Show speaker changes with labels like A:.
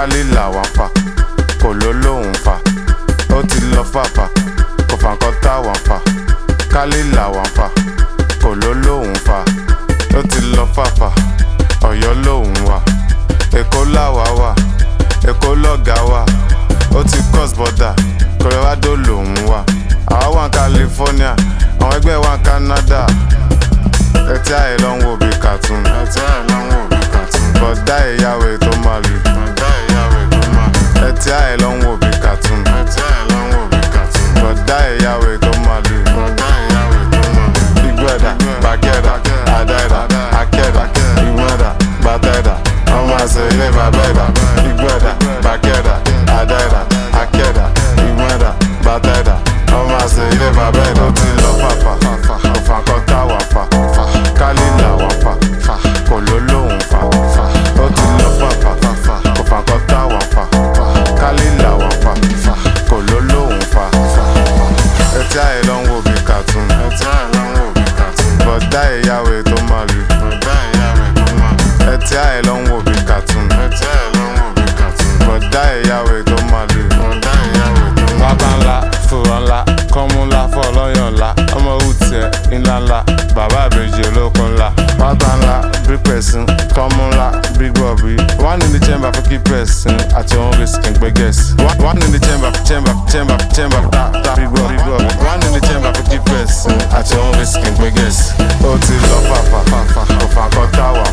A: kálí làwọn fà kò ló lóhùn fà ó ti lọ fàfà kò fà nǹkan táwọn fà kálí làwọn fà kò ló lóhùn fà ó ti lọ fàfà ọ̀yọ́ lóhùn wà èkó làwà wà èkó lọ́gà wà ó ti cross border colorado lòún wà àwa wà ní california àwọn ẹgbẹ́ wà ní canada ẹtí àyè ló ń wo bí cartoon ẹtí àyè ló ń wo bí cartoon bọ̀dá ìyàwó tó máa lù bọ̀dá ìyàwó tó máa lù ẹtí àyè ló ń wo bí cartoon ẹtí àyè ló ń wo bí cartoon bọ̀dá ìyàwó tó máa lù bọ̀dá ìyàwó tó máa lù ìgbẹ́dà bàkẹ́dà àdáìdà akẹ́dà ìgbẹ́dà bàtẹ́dà ọmọ àṣẹ ilé bàbẹ́dà ìgbẹ́dà bàkẹ́dà àdáìdà akẹ́dà ìgbẹ́dà bàtẹ́dà ọmọ àṣẹ ilé bàbẹ́dà ó ti lọ fàfà òfà kan táwà fà kálí làwọn fà kò ló lóhùn fà ó ti lọ fàfà òfà kan táwà fà kálí làwọn fà kò ló lóhùn fà ẹtí àyè ló ń wo bí cartoon ẹtí àyè ló ń wo bí cartoon bọ̀dá ìyàwó tó máa lù bọ̀dá ìyàwó tó máa lù ẹtí àyè ló ń wo bí cartoon ẹtí àyè ló ń wo bí cartoon bọ̀dá ìyàwó tó máa lù bọ̀dá ìyàwó tó máa lù. wábà ńlá fòrò ńlá kọ́mú ńlá fọlọ́yàn ńlá ọmọ òwútiẹ̀ ńlá ńlá bàbá àbèjì olókun ńlá wábà ńlá bí pẹ̀sìn kọ́mú ńlá bí gbọ̀bí one in the chamber for keep person àti òun risk ń gbé gẹ̀ẹ́sì one in the chamber chamber chamber chamber ta ta bí gbọ̀ bí gbọ̀ one in the chamber for keep person àti òun risk ń gbé gẹ̀ẹ́sì ó ti lọ fàfà fàfà òfà kan táwà